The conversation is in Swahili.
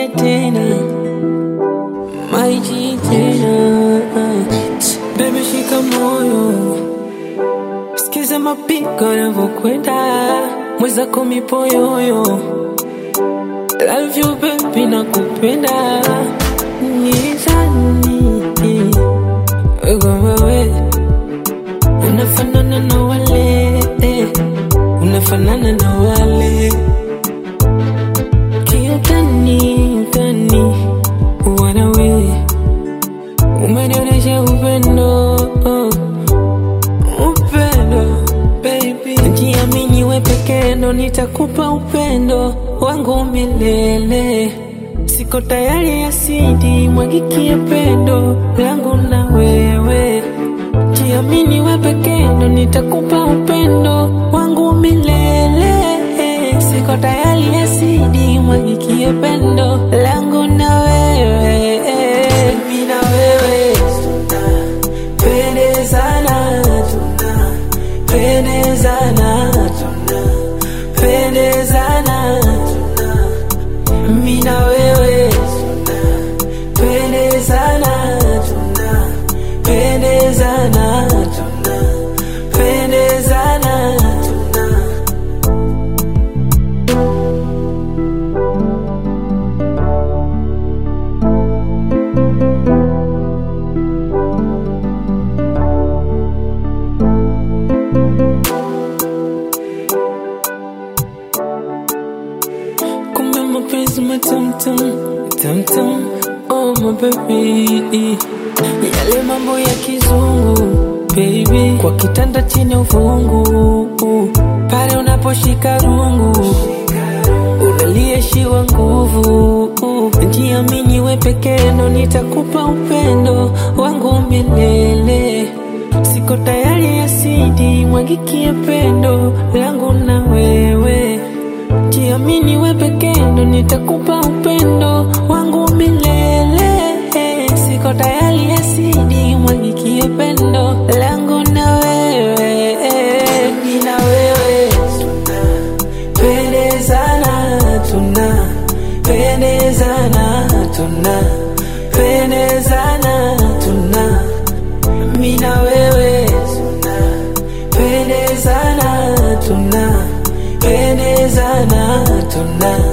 narudia tena maiji tena bebe shika moyo sikiza mapigo yanavyokwenda mwezako mipoyoyo love you baby nakupenda nizani wewe unafanana na wale eh, unafanana na wale kiutani utani wanawe umenionyesha upendo oh, upendo baby jiamini we pekee ndo nitakupa upendo wangu milele siko tayari asidi mwagikie pendo langu na wewe jiamini we pekee ndo nitakupa upendo wangu milele siko tayari asidi mwagikie pendo langu na wewe mimi na wewe tunapendezana tunapendezana tunapendezana mimi na wewe tunapendezana tunapendezana tunapendezana tuna kumbe mapenzi matamtam tamtam oh my baby yale mambo ya kizungu baby kwa kitanda chini uvungu pale unaposhika rungu unalieshiwa nguvu jiamini we pekee ndo nitakupa upendo wangu milele siko tayari asidi mwagikie pendo langu na wewe jiamini we pekee ndo nitakupa upendo wangu milele siko tayari asidi mwagikie pendo langu na wewe mimi na wewe tunapendezana tunapendezana tunapendezana tuna mimi na wewe tunapendezana tunapendezana tuna